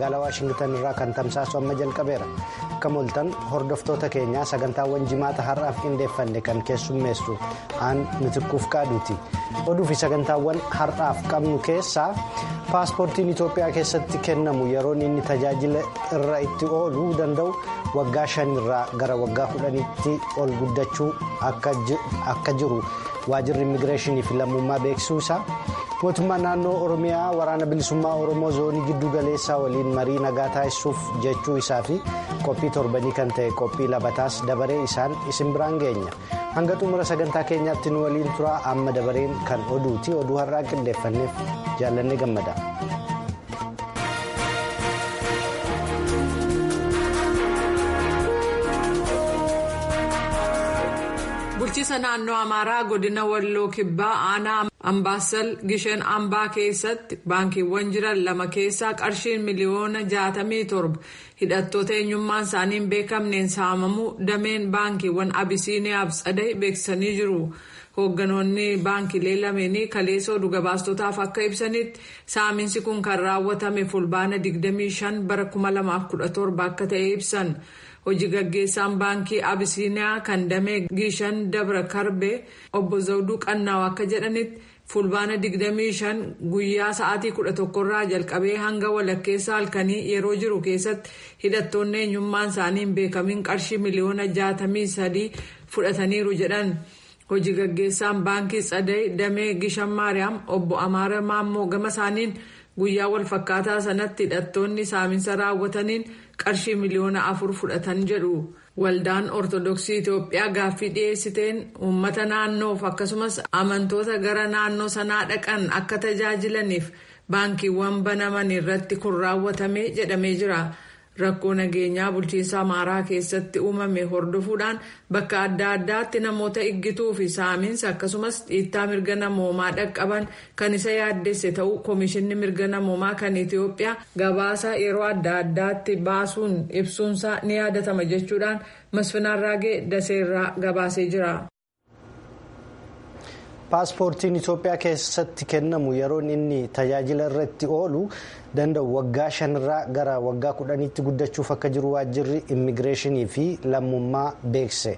magaalaa waashingtan irraa kan tamsaasu amma jalqabeera akka moltan hordoftoota keenyaa sagantaawwan jimaata har'aaf qindeeffanne kan keessummeessu aan mitikkuuf qaaduuti oduu fi sagantaawwan har'aaf qabnu keessaa paaspoortiin itoophiyaa keessatti kennamu yeroon inni tajaajila irra itti ooluu danda'u waggaa shanirraa gara waggaa kudhaniitti ol guddachuu akka jiru waajirri immigireeshinii fi lammummaa beeksisuu isaa. mootummaan naannoo oromiyaa waraana bilisummaa oromoo zoonii giddu galeessaa waliin marii nagaa taasisuuf jechuu isaa fi qophii torbanii kan ta'e qophii labataas dabaree isaan isin biraan geenya hanga xumura sagantaa keenyaatti nu waliin turaa amma dabareen kan oduuti oduu har'aa qindeeffanneef jaallanne gammada. bulchiisa naannoo amaaraa godina walloo kibbaa aanaa ambaasal gishan ambaa keessatti baankiiwwan jiran lama keessaa qarshiin miliyoona 67 hidhattoota eenyummaan isaanii hin beekamneen saamamuu dameen baankiiwwan abisiiniyaaf tsadee beeksisanii jiru. hoogganoonni baankiilee lameenii kaleessa oduu gabaastotaaf akka ibsanitti saaminsi kun kan raawwatame fulbaana 25 bara 2017 akka ta'e ibsan. hojii gaggeessaan baankii abisiiniyaa kan damee gishan dabra karbee obbo zawduu qannaaw akka jedhanitti fulbaana 25 guyyaa sa'aatii 11 irraa jalqabee hanga walakkeessa halkanii yeroo jiru keessatti hidhattoonni eenyummaan isaanii hin beekamin qarshii miliyoona 63 fudhataniiru jedhan hojii gaggeessaan baankii tsadee damee gishan maariyaam obbo amaara maammoo gama isaaniin guyyaa walfakkaataa sanatti hidhattoonni saaminsa raawwataniin qarshii miliyoona afur fudhatan jedhu waldaan ortodoksii itiyoophiyaa gaaffii dhiyeessiteen uummata naannoof akkasumas amantoota gara naannoo sanaa dhaqan akka tajaajilaniif baankiiwwan banaman irratti kun raawwatame jedhamee jira rakkoo nageenyaa bulchiinsa amaaraa keessatti uumame hordofuudhaan bakka adda addaatti namoota iggituu fi saamiinsa akkasumas dhiittaa mirga namoomaa dhaqqaban kan isa yaaddesse ta'uu koomishinni mirga namoomaa kan itiyoophiyaa gabaasa yeroo adda addaatti baasuun ibsuunsaa ni yaadatama jechuudhaan masfinaan raagee daseerraa gabaasee jira. paaspoortiin itoophiyaa keessatti kennamu yeroon inni tajaajila irratti oolu danda'u waggaa shanirraa gara waggaa kudhaniitti guddachuuf akka jiru waajjirri immigireeshinii fi lammummaa beekse.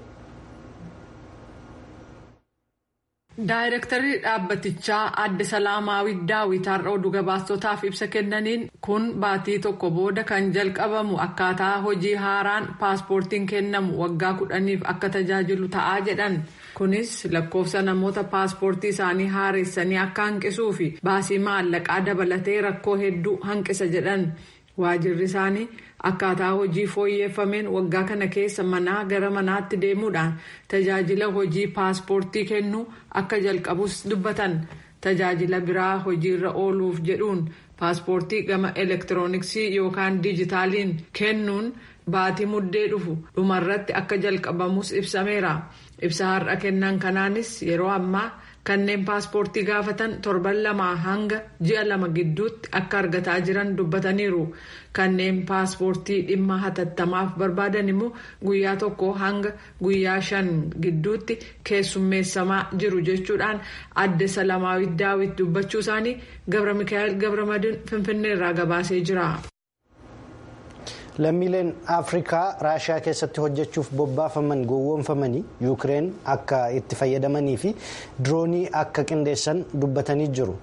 daayirektarri dhaabbatichaa adde salaamaawit daawit har'a oduu gabaastotaaf ibsa kennaniin kun baatii tokko booda kan jalqabamu akkaataa hojii haaraan paaspoortiin kennamu waggaa kudhaniif akka tajaajilu ta'aa jedhan kunis lakkoofsa namoota paaspoortii isaanii haaressanii akka hanqisuu fi baasii maallaqaa dabalatee rakkoo hedduu hanqisa jedhan waajirri isaanii akkaataa hojii fooyyeffameen waggaa kana keessa manaa gara manaatti deemuudhaan tajaajila hojii paaspoortii kennuu akka jalqabus dubbatan tajaajila biraa hojiirra ooluuf jedhuun paaspoortii gama elektirooniksii yookaan diijitaaliin kennuun baatii muddee dhufu dhumarratti akka jalqabamus ibsameera ibsa har'a kennan kanaanis yeroo ammaa kanneen paaspoortii gaafatan torban lamaa hanga ji'a lama gidduutti akka argataa jiran dubbataniiru kanneen paaspoortii dhimma hatattamaaf barbaadan immoo guyyaa tokko hanga guyyaa shan gidduutti keessummeessamaa jiru jechuudhaan adde salaamaawit daawit dubbachuu isaanii gabra mikaa'el gabramadiin finfinneerraa gabaasee jira. lammiileen afrikaa raashiyaa keessatti hojjechuuf bobbaafaman gowwoomfamanii yuukireen akka itti fayyadamanii fi diroonii akka qindeessan dubbatanii jiru.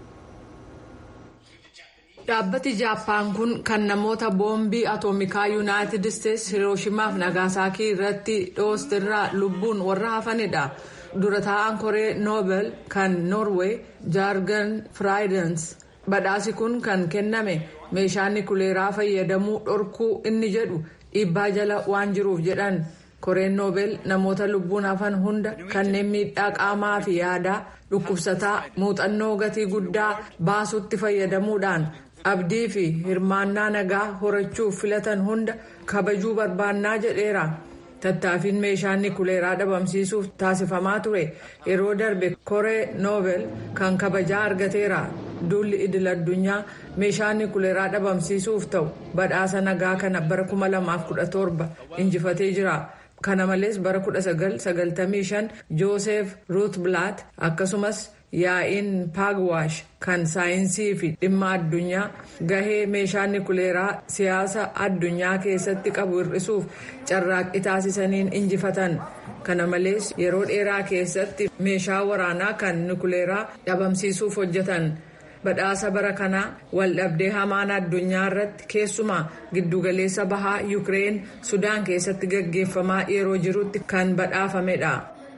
dhaabbati jaappaan kun kan namoota boombii atoomikaa yuunaayitid isteetsi hirooshimaaf nagaasaakii irratti dhoostirraa lubbuun warra hafanidha. dura taa'aan koree noobel kan noorweey jaargan firaayidans badhaasi kun kan kenname meeshaan nikuleeraa fayyadamuu dhorkuu inni jedhu dhiibbaa jala waan jiruuf jedhan koreen noobel namoota lubbuun hafan hunda kanneen miidhaa qaamaa fi yaadaa dhukkubsataa muuxannoo gatii guddaa baasutti fayyadamuudhaan abdii fi hirmaannaa nagaa horachuuf filatan hunda kabajuu barbaannaa jedheera. tattaaffiin meeshaan nikuleeraa dhabamsiisuuf taasifamaa ture yeroo darbe koree noobel kan kabajaa argateera duulli idil addunyaa meeshaan nikuleeraa dhabamsiisuuf ta'u badhaasa nagaa kana bara 2017 injifatee jira kana malees bara 1995 joosef ruutblaat akkasumas yaa'iin paagwaash kan saayinsii fi dhimma addunyaa gahee meeshaa nikuleeraa siyaasa addunyaa keessatti qabu hir'isuuf carraaqqii taasisaniin injifatan kana malees yeroo dheeraa keessatti meeshaa waraanaa kan nikuleeraa dhabamsiisuuf hojjetan. badhaasa bara kanaa waldhabdee hamaan addunyaa irratti keessumaa giddugaleessa bahaa yuukireen sudaan keessatti gaggeeffamaa yeroo jirutti kan badhaafamedha.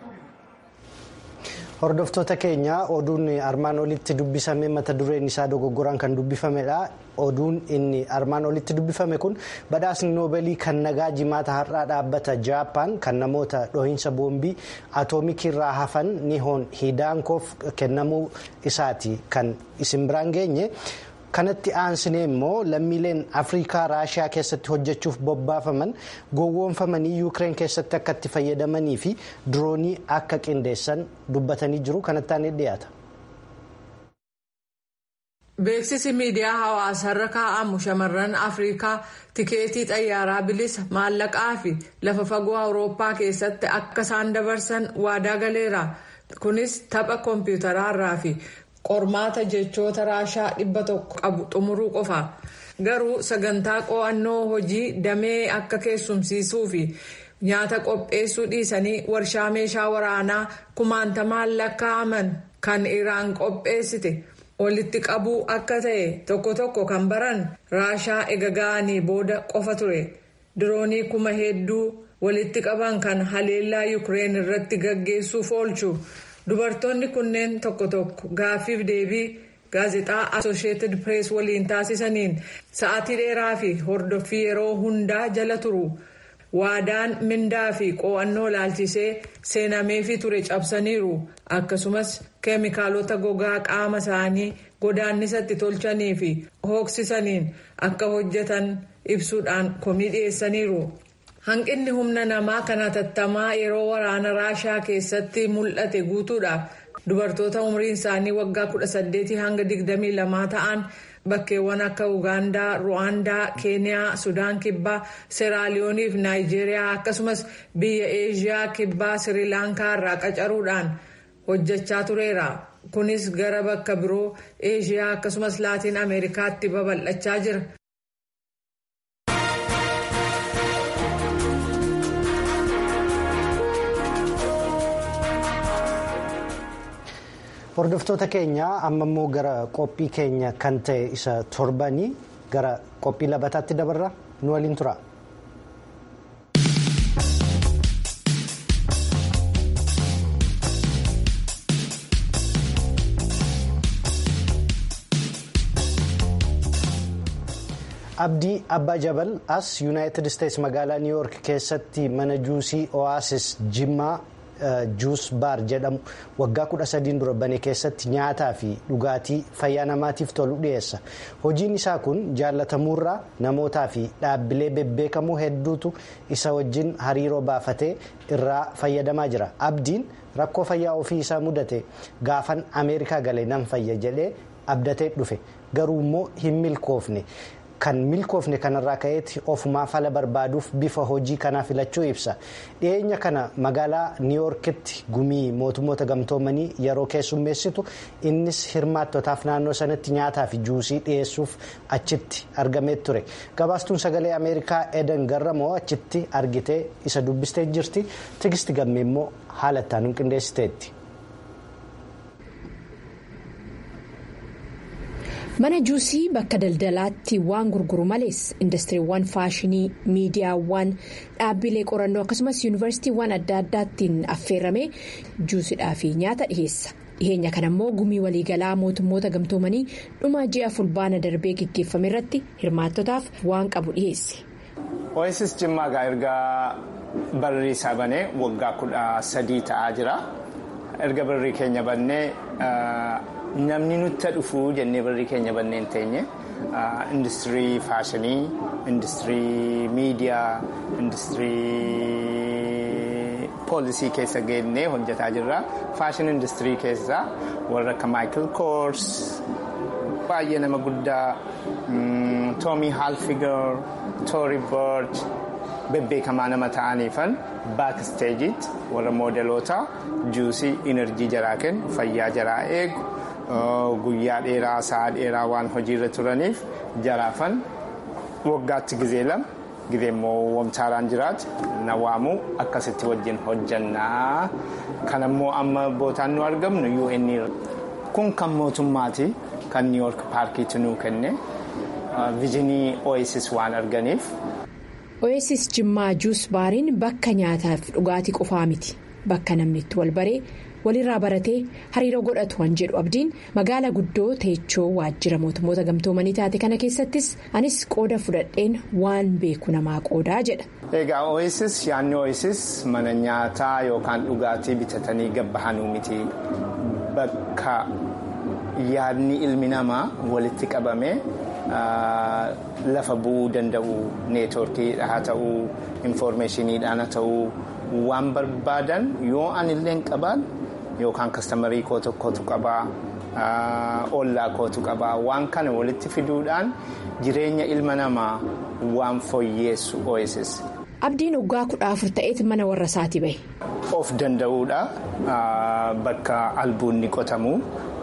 hordoftoota keenya oduun armaan olitti dubbisame mata dureen isaa dogoggoraan kan dubbifamedha oduun inni armaan olitti dubbifame kun badhaasni noobeelii kan nagaa jimaata har'aa dhaabbata jaappaan kan namoota dhohiinsa boombii atoomikii irraa hafan nihoon hiidaankoof kennamuu isaati kan isin biraan geenye. kanatti aansinee immoo lammiileen afrikaa raashiyaa keessatti hojjechuuf bobbaafaman gowwoomfamanii yuukireen keessatti akka itti fayyadamanii fi diroonii akka qindeessan dubbatanii jiru kanatti aanee dhiyaata. beeksisi miidiyaa hawaasaarra kaa'amu shamarran afrikaa tikeetii xayyaaraa bilisa maallaqaa fi lafa fagoo awurooppaa keessatti akka isaan dabarsan waadaa galeera kunis tapha koompiyuutaraarraa fi. qormaata jechoota raashaa dhibba tokko qabu xumuruu qofa garuu sagantaa qo'annoo hojii damee akka keessumsiisuu fi nyaata qopheessuu dhiisanii warshaa meeshaa waraanaa kumaantamaan lakkaa'aman kan iraan qopheessite walitti qabuu akka ta'e tokko tokko kan baran raashaa ega ga'anii booda qofa ture diroonii kuma hedduu walitti qaban kan haleellaa yuukireen irratti gaggeessuuf oolchu. dubartoonni kunneen tokko tokko gaaffiif deebii gaazexaa asosheetid pirees waliin taasisaniin sa'aatii dheeraa fi hordoffii yeroo hundaa jala turu waadaan mindaa fi qo'annoo laalchisee seenameefii ture cabsaniiru akkasumas keemikaalota gogaa qaama isaanii godaannisatti tolchanii fi hooksisaniin akka hojjetan ibsuudhaan komii dhiyeessaniiru. hanqinni humna namaa kan hatattamaa yeroo waraana raashaa keessatti mul'ate guutuudhaaf dubartoota umriin isaanii waggaa 18 hanga 22 ta'an bakkeewwan akka ugaandaa ruwaandaa keeniyaa sudaan kibbaa seeraaliyoonii fi naayijeeriyaa akkasumas biyya eeshiyaa kibbaa sirilaankaa irraa qacaruudhaan hojjechaa tureera kunis gara bakka biroo eeshiyaa akkasumas laatiin ameerikaatti babal'achaa jira. hordoftoota keenya amma immoo gara qophii keenya kan ta'e isa torbanii gara qophii labataatti dabarra nu waliin tura. abdii abbaa jabal as yuunaayitid isteetsi magaalaa niw yoork keessatti mana juusii oaasis jimmaa. juus baar jedhamu waggaa kudha sadiin dura bane keessatti nyaataa fi dhugaatii fayyaa namaatiif tolu dhiyeessa hojiin isaa kun jaallatamuurraa namootaa fi dhaabbilee bebbeekamoo hedduutu isa wajjin hariiroo baafatee irraa fayyadamaa jira abdiin rakkoo fayyaa ofii isaa mudate gaafan ameerikaa galee nan fayya jedhee abdatee dhufe garuu immoo hin milkoofne. kan milkoofne kanarraa ka'eetti ofumaa fala barbaaduuf bifa hojii kanaa filachuu ibsa dhiyeenya kana magaalaa niiwoorkitti gumii mootummoota gamtoomanii yeroo keessummeessitu innis hirmaattotaaf naannoo sanatti nyaataa fi juusii dhiyeessuuf achitti argamee ture gabaastuun sagalee ameerikaa edan garramoo achitti argitee isa dubbistee jirti tigisti gammee immoo haala itti qindeessiteetti. mana juusii bakka daldalaatti waan gurguru malees indastiriiwwan faashinii miidiyaawwan dhaabbilee qorannoo akkasumas yuunivarsiitiiwwan adda addaattiin affeerramee juusidhaa fi nyaata dhiheessa dhiheenya kana immoo gumii waliigalaa mootummoota gamtoomanii dhuma ji'a fulbaana darbee gaggeeffame irratti hirmaattotaaf waan qabu dhiheesse. oasis jimmaagaa erga barrii isaa banee waggaa kudha sadii ta'aa jira erga barrii keenya bannee. namni nutti dhufu jennee barrii keenya banneen teenye industirii faashinii industirii miidiyaa industirii poolisii keessa geennee hojjetaa jirra faashin industirii keessa warra akka maayikil koors baay'ee nama guddaa toomii haalfigar toori boorj bebbeekamaa nama ta'aniifan baaksteejiitti warra moodeloota juusii inerjii jaraa kennu fayyaa jaraa eegu guyyaa dheeraa sa'a dheeraa waan hojiirra turaniif jaraafan waggaatti gizee lama gizee immoo wamtaaraan jiraatu na waamuu akkasitti wajjin hojjannaa kanammoo amma bootaan nu argamnu UN kun kan mootummaati kan New York paarkiitti nuu kenne viijinii Oasis waan arganiif. Oasis Jimmaa Juus Baariin bakka nyaataaf dhugaatii qofaa miti bakka namni itti wal baree walirraa baratee hariiroo godhatu waan jedhu abdiin magaala guddoo teechoo waajjira mootummoota gamtoomanii taate kana keessattis anis qooda fudhadheen waan beeku namaa qoodaa jedha. Egaa Oasis yaadni Oasis mana nyaataa yookaan dhugaatii bitatanii gabbahanuu miti bakka yaadni ilmi namaa walitti qabamee. lafa bu'uu danda'u neetwoorkiidha haa ta'uu infoormeeshiniidhaan haa ta'uu waan barbaadan yoo anillee qabaan yookaan kastamarii koo tokkotu qabaa ollaa kootu qabaa waan kana walitti fiduudhaan jireenya ilma namaa waan fooyyeessu Oasis. Abdiin waggaa kudha afur ta'eeti mana warra isaati bahe. Of danda'uudha bakka albuunni qotamu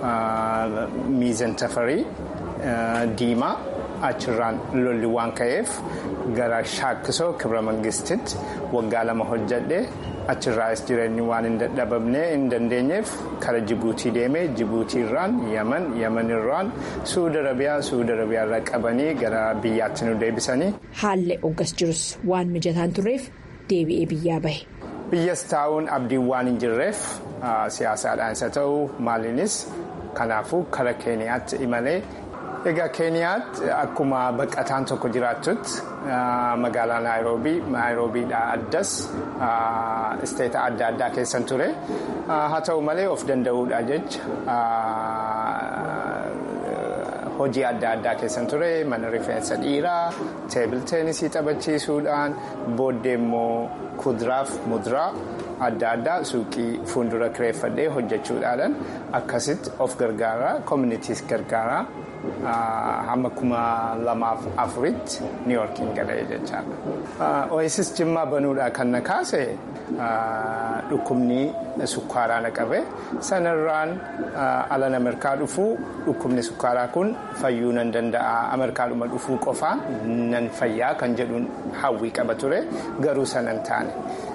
miizan tafarii. diimaa achirraan lolli waan ka'eef gara shaakkisoo kibra mangistitti waggaa lama hojjadhe achirraas jireenyi waan hin dadhabamne hin dandeenyeef kara jibuutii deemee jibuutiirraan yaman yamanirraan suudi arabiyaa suudi arabiyaarraa qabanii gara biyyaatti nu deebisanii. haalli oggas jirus waan mijataan turreef deebi'ee biyyaa bahe. biyyas taa'uun abdiin waan hin jirreef siyaasaadhaan isa ta'u maaliinis kanaafuu kara keeniyaatti imalee. Egaa Keeniyaatti akkuma baqataan tokko jiraattutti magaalaa Naayiroobii Naayiroobiidhaa addas isteeta adda addaa keessan ture haa ta'u malee of danda'uudha jecha hojii adda addaa keessan ture mana rifeensa dhiiraa teebil teenisii taphachiisuudhaan booddee immoo kuduraaf muduraa adda addaa suuqii fuuldura kireeffadhee hojjechuudhaan akkasitti of gargaaraa koominiitiis gargaaraa. hamma kuma lamaaf afuritti New Yorkiin galee jechaadha. Oasis Jimmaa banuudhaa kan na kaase dhukkubni sukkaaraa na qabe sanarraan alan Ameerikaa dhufuu dhukkubni sukkaaraa kun fayyuu nan danda'a Ameerikaadhuma dhufuu qofaa nan fayyaa kan jedhuun hawwii qaba ture garuu sanan taane.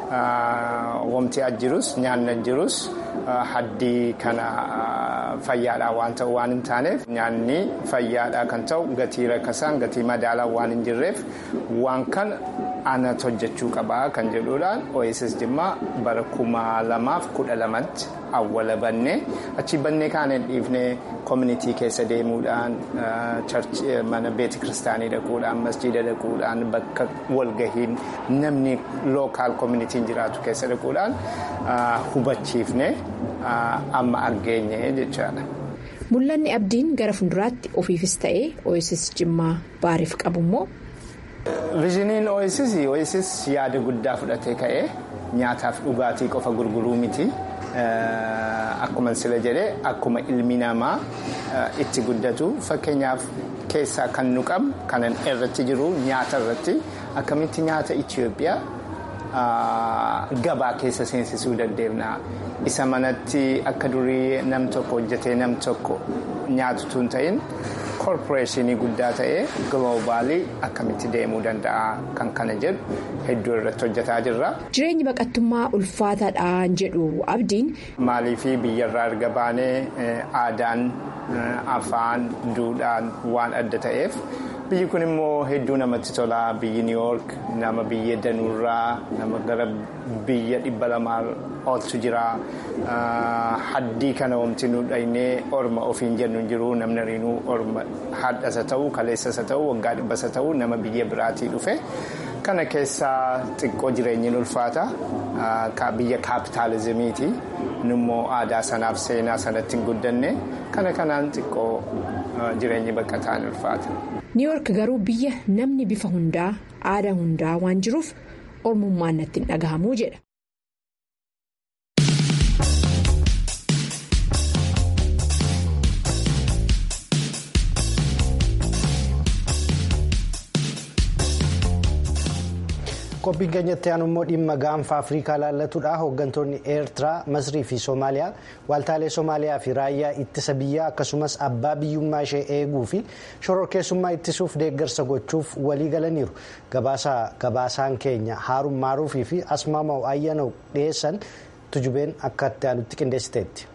Wamti ajjirus nyaanni ajjirus haddii kana fayyaadhaa waan ta'u waan hin taaneef nyaanni fayyaadhaa kan ta'u gatii rakkasaan gatii madaalaa waan hin jirreef waan kana anatu hojjechuu qabaa kan jedhuudhaan Oasis Jimmaa bara kuma lamaaf kudha lamatti awwala bannee achi bannee kaan hin dhiifne koominitii keessa deemuudhaan mana beeti kiristaanii dhaquudhaan masjiida dhaquudhaan bakka walgahiin namni lookaal koominitiin jiraatu keessa dhaquudhaan hubachiifne amma argeenye jechaadha. Mul'anni abdiin gara fuulduraatti ofiifis ta'ee Oasis Jimmaa baariif qabu immoo. Viiziniin Oasis Oasis yaada guddaa fudhatee ka'ee nyaataaf dhugaatii qofa gurguruu miti. Akkuma sila jedhee akkuma ilmi namaa itti guddatu fakkeenyaaf keessaa kan nu qabnu kanan irratti jiru nyaata irratti akkamitti nyaata Itoophiyaa gabaa keessa seensisuu dandeenya. Isa manatti akka durii nam tokko hojjetee nam tokko nyaatutu hin ta'in koorporeeshinii guddaa ta'ee giloobaalii akkamitti deemuu danda'a kan kana jedhu hedduu irratti hojjetaa jirra. Jireenyi baqattummaa ulfaataadhaan jedhu abdiin. Maaliifii biyyarraa erga baanee aadaan afaan duudhaan waan adda ta'eef biyyi kun immoo hedduu namatti tola biyyi New York nama biyya danuurraa nama gara biyya dhibba lamaa ooltu jira haddii kana wamti nu dhaynee orma ofiin jennu hin jiru namni riinuu orma hadhasa ta'uu kaleessasa ta'uu waggaa dhibbasa ta'uu nama biyya biraatii dhufe kana keessaa xiqqoo jireenyiin ulfaata biyya kaapitaalizimiiti nummoo aadaa sanaaf seenaa sanatti hin guddanne kana kanaan xiqqoo jireenyi baqataan ulfaata. New York garuu biyya namni bifa hundaa aadaa hundaa waan jiruuf ormummaan natti hin dhagahamuu jedha. qophiin keenyatti aanu immoo dhimma gaanfa afrikaa laallatudha hooggantoonni eertiraa masrii fi soomaaliyaa waaltaalee soomaaliyaa fi raayyaa ittisa biyyaa akkasumas abbaa biyyummaa ishee eeguu fi shororkeessummaa ittisuuf deeggarsa gochuuf walii galaniiru gabaasaan keenya haaruun maaruufii fi asmaamaw ayyanoo dhiyeessan tujubeen akka itti aanutti qindeessiteetti.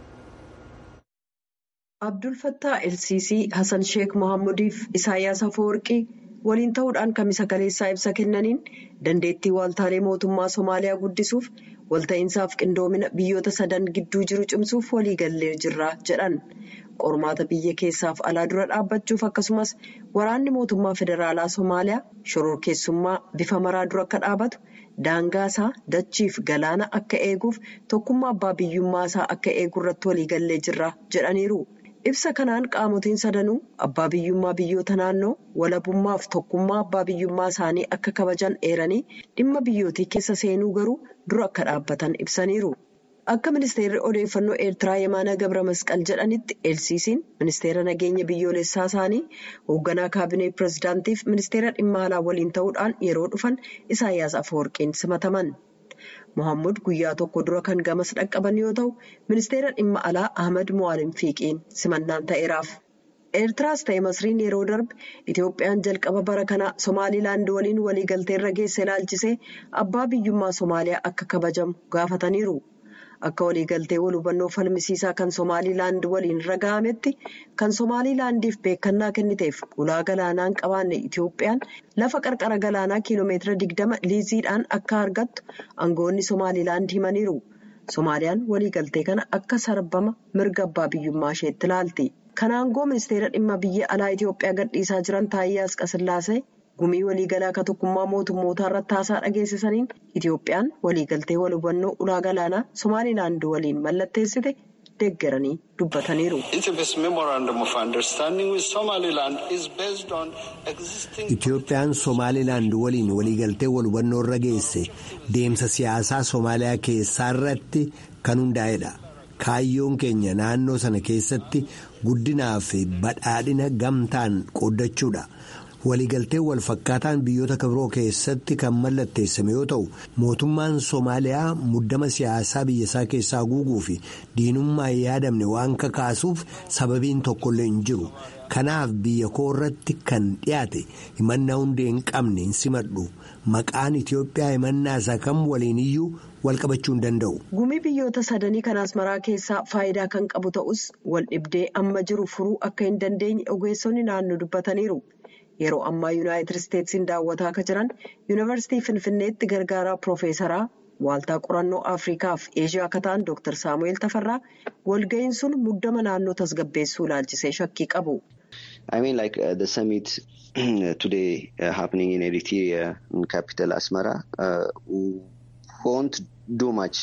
abdul fattaa elsiisii hasan sheek mohaammudiif isaayyaas afawarqii waliin ta'uudhaan kamisa kaleessaa ibsa kennaniin dandeettii waaltaalee mootummaa soomaaliyaa guddisuuf walta'iinsaaf qindoomina biyyoota sadan gidduu jiru cimsuuf waliigallee jirra jedhan qormaata biyya keessaaf alaa dura dhaabbachuuf akkasumas waraanni mootummaa federaalaa soomaaliyaa shororkeessummaa bifa maraa dura akka dhaabatu daangaasaa dachiif galaana akka eeguuf tokkummaa abbaa biyyummaasaa akka eegu irratti waliigallee jirra jedhaniiru. ibsa kanaan qaamotiin sadanuu abbaa biyyummaa biyyoota naannoo walabummaaf tokkummaa abbaa biyyummaa isaanii akka kabajan eeranii dhimma biyyootii keessa seenuu garuu dura akka dhaabbatan ibsaniiru. akka ministeerri odeeffannoo eertiraa yemaana gabra masqal jedhanitti elsiisiin ministeera nageenya biyyoolessaa isaanii hoogganaa kaabinee pirezidaantiif ministeera dhimma alaa waliin ta'uudhaan yeroo dhufan isaayyaas afawarqiin simataman. mohaammed guyyaa tokko dura kan gamas dhaqqaban yoo ta'u ministeera dhimma alaa ahmad muwaalim fiiqiin simannaan ta'eeraaf. eertiraas ta'e masriin yeroo darbe itoophiyaan jalqaba bara kanaa somaalilaand waliin waliigalteerra geesse ilaalchisee abbaa biyyummaa soomaaliyaa akka kabajamu gaafataniiru. akka waliigaltee wal hubannoo falmisiisaa kan somaalilaand waliin raga'ametti kan somaalilaandiif beekannaa kenniteef ulaa galaanaan qabaanne itoophiyaan lafa qarqara galaanaa kiiloomeetira digdama liiziidhaan akka argattu aangoonni somaalilaand himaniiru somaaliyaan waliigaltee kana akka sarbama mirga abbaa biyyummaa isheetti ilaalti kan aangoo ministeera dhimma biyya alaa itoophiyaa gadhiisaa jiran taayyaa asqasillaasee gumii waliigalaa akka tokkummaa mootummootaa irratti haasaa dhageessisaniin itoophiyaan waliigaltee wal hubannoo ulaa galaanaa somaalilaand waliin mallatteessite deeggaranii dubbataniiru. itoophiyaan somaalilaand waliin waliigaltee wal hubannoo irra geesse deemsa siyaasaa soomaaliyaa keessaa irratti kan hundaa'edha. kaayyoon keenya naannoo sana keessatti guddinaa fi badhaadhina gamtaan qooddachuudha. waliigaltee wal fakkaataan biyyoota kabiroo keessatti kan mallatteessame yoo ta'u mootummaan soomaaliyaa muddama siyaasaa biyyasaa keessaa guuguu fi diinummaa yaadamne waan kakaasuuf sababiin tokkollee hin jiru kanaaf biyya koo irratti kan dhiyaate himannaa hundee hin qabne hin simadhu maqaan itiyoophiyaa himannaa isaa kam waliin iyyuu wal qabachuu hin danda'u. gumii biyyoota sadanii kan asmaraa keessaa faayidaa kan qabu ta'us wal dhibdee amma jiru furuu akka hin dandeenye ogeessonni naannoo dubbataniiru. yeroo ammaa yuunaayitid isteetsiin daawwataa akka jiran yuunivarsiitii finfinneetti gargaaraa piroofeesaraa waaltaa qorannoo afrikaa fi eeshiyaa akka ta'an dooktar saamu'eel tafarraa walga'iin sun muddama naannoo tasgabbeessuu ilaalchisee shakkii qabu. I mean like uh, the summit today uh, happening in Eritrea in capital Asmara uh, won't do much.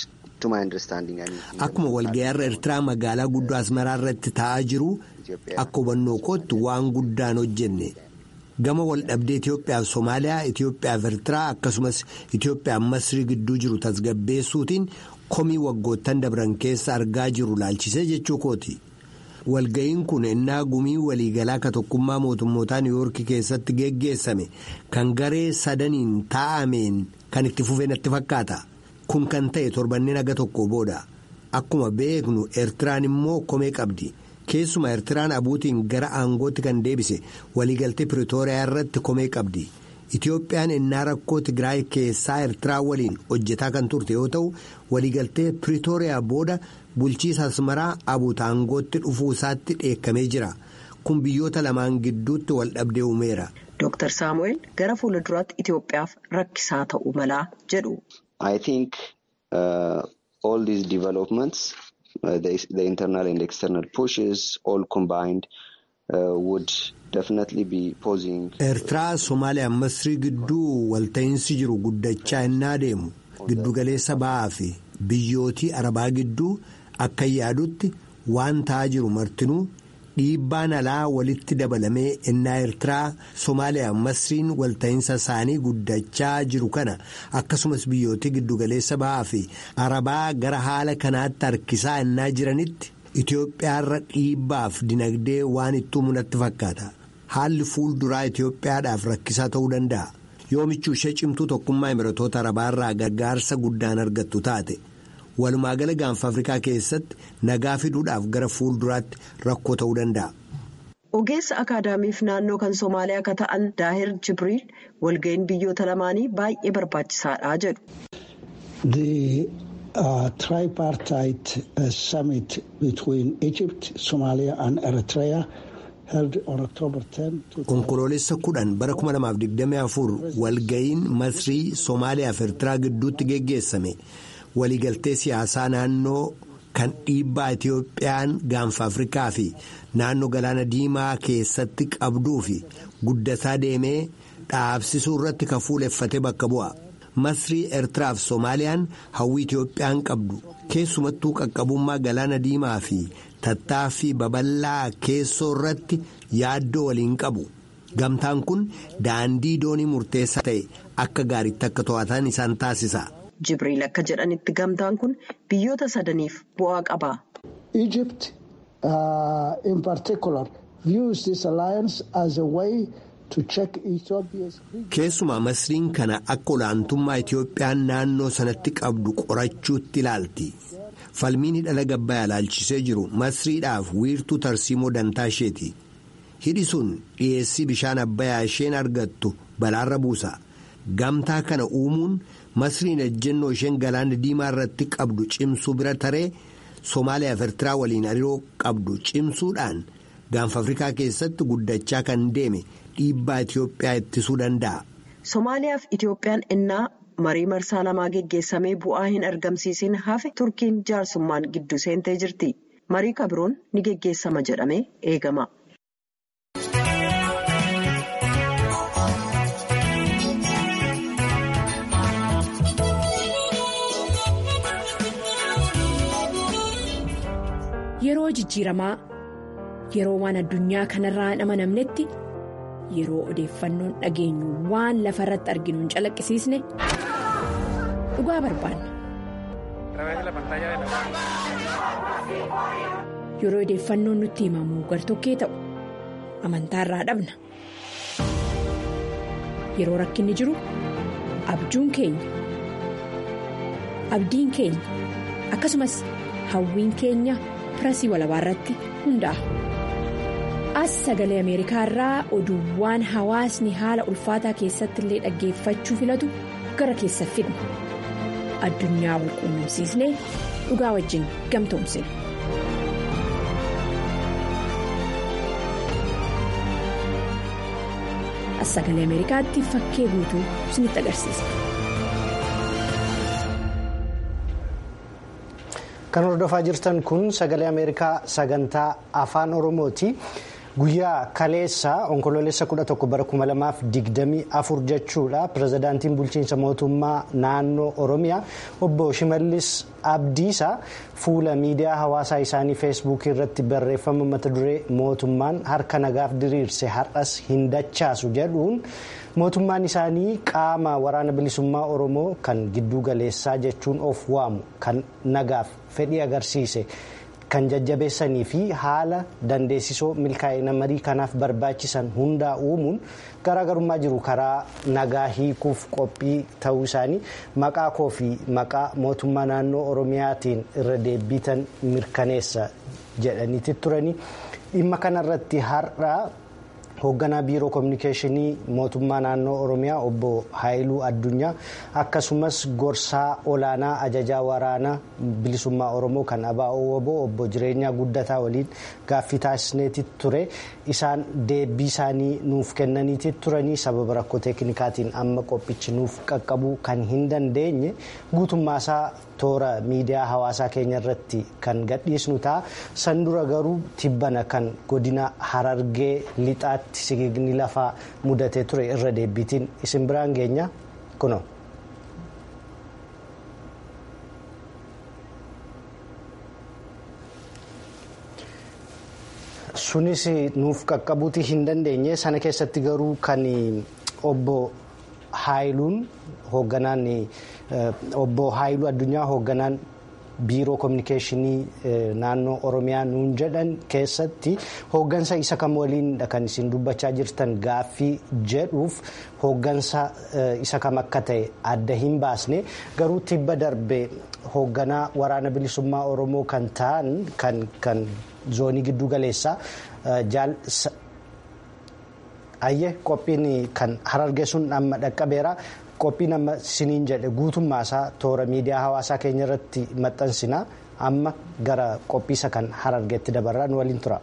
Akkuma walga'iirra Eertiraa magaalaa guddoo Asmaraa irratti taa'aa jiru akka hubannoo kootti waan guddaan hojjenne. gama wal dhabdee Itoophiyaa fi Somaaliyaa Itoophiyaa fi Eertiraa akkasumas Itoophiyaa Masrii gidduu jiru tasgabbeessuutiin komii waggoottan dabran keessa argaa jiru laalchisee jechuu kooti. Walga'iin kun ennaa gumii waliigalaa ka tokkummaa mootummootaa Niiwuyoorkii keessatti geggeessame kan garee sadaniin taa'ameen kan itti fufee natti fakkaata. Kun kan ta'e torbanneen aga tokko booda akkuma beeknu Eertiraan immoo komee qabdi. keessuma eertiraan abuutiin gara aangootti kan deebise waliigaltee piretooriyaa irratti komee qabdi itiyoophiyaan ennaa rakkoo tigraay keessaa eertiraa waliin hojjetaa kan turte yoo ta'u waliigaltee piretooriyaa booda bulchiisa asmaraa abuuta aangootti dhufuu isaatti dheekkamee jira kun biyyoota lamaan gidduutti wal dhabdee uumeera. Dooktar Saamu'eel gara fuula duraatti Itiyoophiyaaf rakkisaa ta'uu malaa jedhu. I think uh, all these developments. Uh, the, the internal and external pushes all combined uh, would definitely be posing. Eertiraa Somaaliyaa Masrii gidduu walta'iinsi jiru guddachaa innaa deemu giddugaleessa ba'aa fi biyyootii arabaa gidduu akka yaadutti waan ta'aa jiru martinuu dhiibbaan alaa walitti dabalamee innaa Eertiraa Somaaliyaa Masriin walta'iinsa isaanii guddachaa jiru kana akkasumas biyyootii giddugaleessa ba'aa fi arabaa gara haala kanaatti harkisaa innaa jiranitti Itoophiyaarra dhiibbaaf dinagdee waan itti uumuu natti fakkaata. Haalli fuulduraa Itoophiyaadhaaf rakkisaa ta'uu danda'a. yoo michuu ishee cimtuu tokkummaa Imiratoota Arabaarraa gargaarsa guddaan argattu taate walumaa gala gaanfa Afrikaa keessatti nagaa fiduudhaaf gara fuulduraatti rakkoo ta'uu danda'a. Ogeessa akaadaamiif naannoo kan Somaaliyaa akka ta'an Daahir Jibriil walga'iin biyyoota lamaanii baay'ee barbaachisaadha jedhu. The uh, tripartite uh, summit between Egypt, Somalia and Eritrea held on October 10. Onkoloolessa kudhan bara 2024 walga'iin Masrii Somaaliyaa fi Eertiraa gidduutti geggeessame waliigaltee siyaasaa naannoo kan dhiibbaa Itiyoophiyaan gaanfa Afrikaa fi naannoo galaana diimaa keessatti qabduu fi guddataa deemee dhaabsisuu irratti kan fuuleffate bakka bu'a. Masrii Eertiraa fi Soomaaliyaan hawwii Itiyoophiyaan qabdu keessumattuu qaqqabummaa galaana diimaa fi tattaaffii babal'aa keessoo irratti yaaddoo waliin qabu. Gamtaan kun daandii doonii murteessaa ta'e akka gaariitti akka to'atan isaan taasisa. Jibriil akka jedhanitti gamtaan kun biyyoota sadaniif bu'aa qaba. Egypt uh, in particular views this alliance as a way to check Ethiopia's. Keessumaa Masriin kana akka olaantummaa Itiyoophiyaan naannoo sanatti qabdu qorachuutti ilaalti. Falmiin hidhala gabbayaa ilaalchisee jiru Masriidhaaf wiirtuu tarsiimoo dantaa isheeti. Hidhi sun dhiyeessii bishaan abbayaa isheen argattu balaarra buusa. Gamtaa kana uumuun Masriin ejjennoo isheen galaana diimaa irratti qabdu cimsuu bira taree Somaaliyaa fi Eertiraa waliin hariiroo qabdu cimsuudhaan gaanfa Afrikaa keessatti guddachaa kan deeme dhiibbaa Itiyoophiyaa ittisuu danda'a. Somaaliyaa fi Itiyoophiyaan innaa marii marsaa lamaa geggeessamee bu'aa hin argamsiisin hafe Turkiin jaarsummaan gidduu seentee jirti. Marii kabiroon ni geggeessama jedhamee eegama. Yeroo jijjiiramaa yeroo waan addunyaa kanarraa hin amanamnetti yeroo odeeffannoon dhageenyu waan lafa irratti arginu hin calaqqisiisne dhugaa barbaanna. Yeroo odeeffannoon nutti himamu gartokkee ta'u amantaarraa dhabna. Yeroo rakkinni jiru abjuun keenya abdiin keenya akkasumas hawwiin keenya. pirasii walabaa irratti hundaa'a. As sagalee Ameerikaa irraa oduuwwan hawaasni haala ulfaataa keessatti illee dhaggeeffachuu filatu gara keessa fidna. Addunyaa wal quunnamsiisnee dhugaa wajjin gamtoomsina. As sagalee Ameerikaatti fakkee guutuu isinitti agarsiisa. Kan hordofaa jirtan kun sagalee Ameerikaa sagantaa afaan Oromooti. Guyyaa kaleessa onkoloolessa 11 bara 2024 jechuudha. Pireezidaantiin bulchiinsa mootummaa naannoo Oromiyaa obbo Shimallis Abdiisaa fuula miidiyaa hawaasaa isaanii feesbuukii irratti barreeffama mata duree mootummaan harka nagaaf diriirse har'as hin dachaasu jedhuun mootummaan isaanii qaama waraana bilisummaa Oromoo kan giddu galeessaa jechuun of waamu kan nagaaf fedhii agarsiise. kan jajjabeessanii fi haala dandeessisoo milkaa'ina marii kanaaf barbaachisan hundaa uumuun garaagarummaa jiru karaa nagaa hiikuuf qophii ta'uu isaanii maqaa koo fi maqaa mootummaa naannoo oromiyaatiin irra deebitan mirkaneessa jedhaniiti turanii dhimma kanarratti har'a hoogganaa biiroo koominikeeshinii mootummaa naannoo oromiyaa obbo haayiluu addunyaa akkasumas gorsaa olaanaa ajajaa waraanaa bilisummaa oromoo kan abaa'oo woboo obbo jireenyaa guddataa waliin gaaffii taasisneeti ture isaan deebii isaanii nuuf kennaniiti turanii sababa rakkoo teeknikaatiin amma qophichi nuuf qaqqabuu kan hin dandeenye guutummaasaa toora miidiyaa hawaasaa keenya irratti kan gadhiisnu ta'a san dura garuu tibbana kan godina harargee lixaatti sigiigni lafaa mudatee ture irra deebiitiin isin biraan geenya kuno. sunis nuuf qaqqabuuti hin dandeenye sana keessatti garuu kan obbo haayiluun hoogganaan obbo haayiluu addunyaa hoogganaan biiroo koominikeeshinii naannoo oromiyaa nuun jedhan keessatti hooggansa isa kam waliinidha kan isin dubbachaa jirtan gaaffii jedhuuf hooggansa isa kam akka ta'e adda hin baasne garuu tibba darbe hoogganaa waraana bilisummaa oromoo kan ta'an kan zoonii giddu galeessaa jaal ayyee qophiin kan harargee sun amma dhaqqabeera. qophiin amma siniin jedhe guutummaa isaa toora miidiyaa hawaasaa keenya irratti maxxansina amma gara qophiisa kan harargeetti dabarraan waliin tura.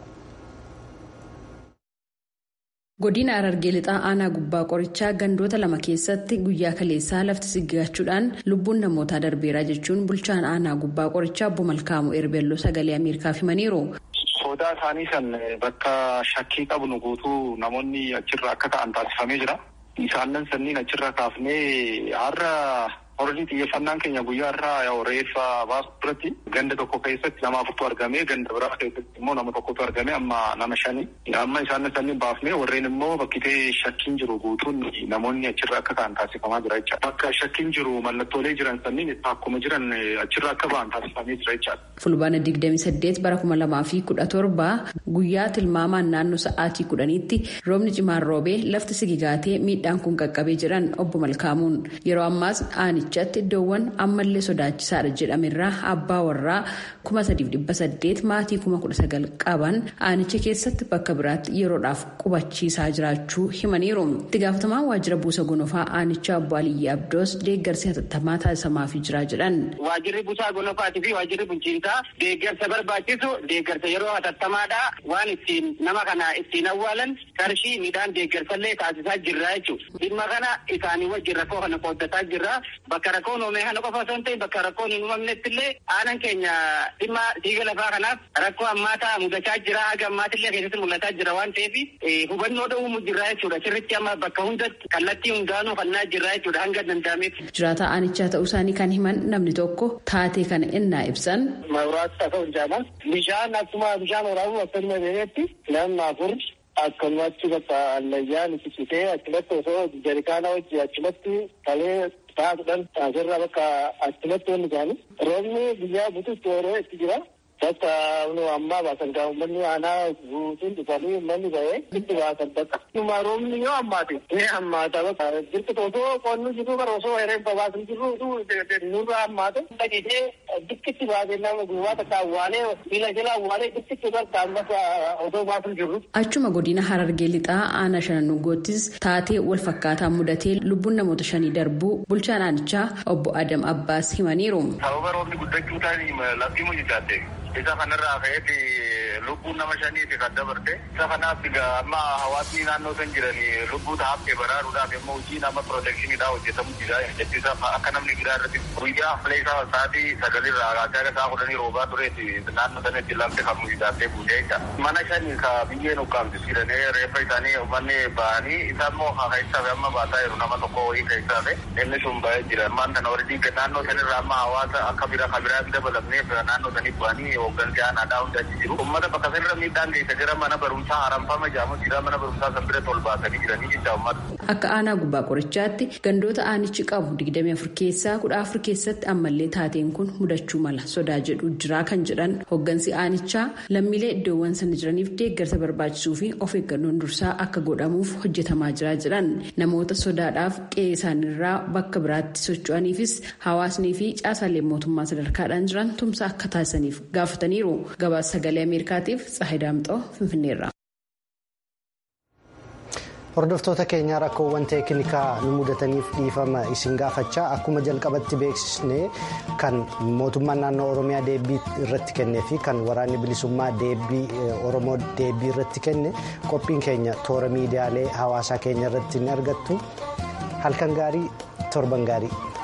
godina harargee lixaa aanaa gubbaa qorichaa gandoota lama keessatti guyyaa kaleessaa lafti sigigachuudhaan lubbuun namootaa darbeeraa jechuun bulchaan aanaa gubbaa qorichaa obbo malkaamuu erbelloo sagalee ameerikaaf himaniiru. sodaa isaanii san bakka shakkii qabnu guutuu namoonni achirra akka ta'an taasifamee jira. Isaanan sanniin achirra kaafnee har'a horii xiyyeeffannaan keenya guyyaa irraa reeffa baasu biratti ganda tokko keessatti nama afurtu argame ganda biraa keessatti immoo nama tokkotu argame amma nama shani amma isaan sanniin baafnee warreen immoo bakkitee shakkiin jiru guutuun namoonni achirra akka ta'an taasifamaa jira jechaadha. Bakka shakkiin jiru mallattoolee jiran sanniin akkuma jiran achirra akka ba'an taasifamee jira jechaadha. Fulbaana digdami saddeet bara kuma lamaa fi kudha torba guyyaa tilmaamaan naannoo sa'aatii kudhaniitti roobni cimaan roobee lafti sigigaatee miidhaan kun qaqqabee jiran obbo Malkaamuun yeroo ammaas aanichatti iddoowwan ammallee sodaachisaadha jedhamerraa abbaa warraa kuma sadiif dhibba saddeet maatii kuma kudha sagal qaban aanicha keessatti bakka biraatti yeroodhaaf qubachiisaa jiraachuu himaniiru. itti gaafatamaan waajjira buusa gonofaa aanichaa obbo Aliyyi Abdoos deeggarsi hatattamaa taasisamaafii jira jedhan. Waajjirri buusaa gonofaatii fi waajjirri bulchiinsaa deeggarsa barbaachisu deeggarsa yeroo hatattamaadha waan ittiin nama kana ittiin awwaalan qarshii midhaan deeggarsallee taasisaa jirra jechuudha. dhimma kana isaanii wajjin rakkoo kana qooddataa jirra bakka rakkoon uumame kana qofa osoo hin ta'in bakka rakkoon hin uumamnetti illee aanan keenya dhimma siiga lafaa kanaaf rakkoo ammaataa mudachaa jira haga ammaatillee keessatti mul'ataa jira waan ta'eef hubannoo dhowwumu jirra jechuudha sirritti amma bakka hundatti kallattii hundaanuu fannaa jirra jechuudha hanga danda'ametti. Jiraataa aanichaa ta'uu isaanii kan himan namni tokko taatee kana innaa ibsan. Mawuraatti ta'uu hin jaalan bishaan akkuma bishaan waraabuu akkasuma beeketti namni afur akkanumatti bakka allayyaan itti citee achumatti osoo jarikaana wajji achumatti talee taa'uudhaan asirra bakka achumatti wanni isaanii roobni biyyaa bututti yeroo itti jira. Bakka ammaa baasan gaa uummanni aanaa guutuun dhufanii uummanni ba'ee itti baasan bakka. Dhuma roobni yoo ammaate ni ammaata bakka jirtu osoo qonni jiru bara osoo herreeffa baasan jiru nurra ammaate dhaqitee dikkitti baasee nama gubbaa takka awwaalee miila jala awwaalee dikkitti bakka ammas osoo baasan jiru. Achuma godina Harargee lixaa aanaa shanannugoottis taatee wal fakkaataa mudatee lubbuun namoota shanii darbuu bulchaan aanichaa obbo Adam Abbaas himaniiru. Sababa roobni guddachuu taasisu lafti mujjitaate. Isa kanarraa ka'eeti lubbuun nama shaniiti kan dabarte. Isa kanaaf amma hawaasni naannoo san jiran lubbuu ta'aaf baraaruudhaaf immoo hojii nama pirootekshiniidhaa hojjetamu jira. Jechuudha akka namni gidaa irratti guyyaa filee isaa sa'aatii sagalirraa kaasee akka sa'a kudhanii roobaa tureeti naannoo sanatti lafti kan mujjitaatee buutee jecha. Mana shanii ka biyyeen ukkaamti jedhanii reeffa isaanii uummanni ba'anii isa immoo keessaa amma baataa jiru nama tokko wayii keessaa inni sun ba'ee jira. Ammaan kana warri naannoo sanirraa amma hawaasa akka bira kan biraa dabalamneef naannoo sanii bu'anii hooggansi aanaadhaa hundi achi jiru. Uummata bakka sanarra miidhaan geessa jira mana barumsaa haramfama jedhamu jira mana barumsaa san bira tol baasanii jiranii jecha uummata. Akka aanaa gubbaa qorichaatti gandoota aanichi qabu digdamii afur keessaa kudha afur keessatti ammallee taateen kun mudachuu mala sodaa jedhu jira kan jedhan hooggansi aanichaa lammiilee iddoowwan sana jiraniif deeggarsa barbaachisuu fi of eeggannoon dursaa akka godhamuuf hojjetamaa jira jedhan namoota sodaadhaaf qe'ee isaaniirraa bakka biraatti socho'aniifis hawaasnii fi caasaalee mootummaa sadarkaadhaan jiran tumsa akka taasisaniif gaafataniiru gabaasa sagalee ameerikaatiif tsaahii daamxoo finfinneerra. hordoftoota keenyaa rakkoowwan teeknikaa nu mudataniif dhiifama isin gaafachaa akkuma jalqabatti beeksisne kan mootummaan naannoo oromiyaa deebii irratti kennee fi kan waraanni bilisummaa deebii oromoo deebii irratti kenne qophiin keenya toora miidiyaalee hawaasaa keenya irratti ni argattu halkan gaarii torban gaarii.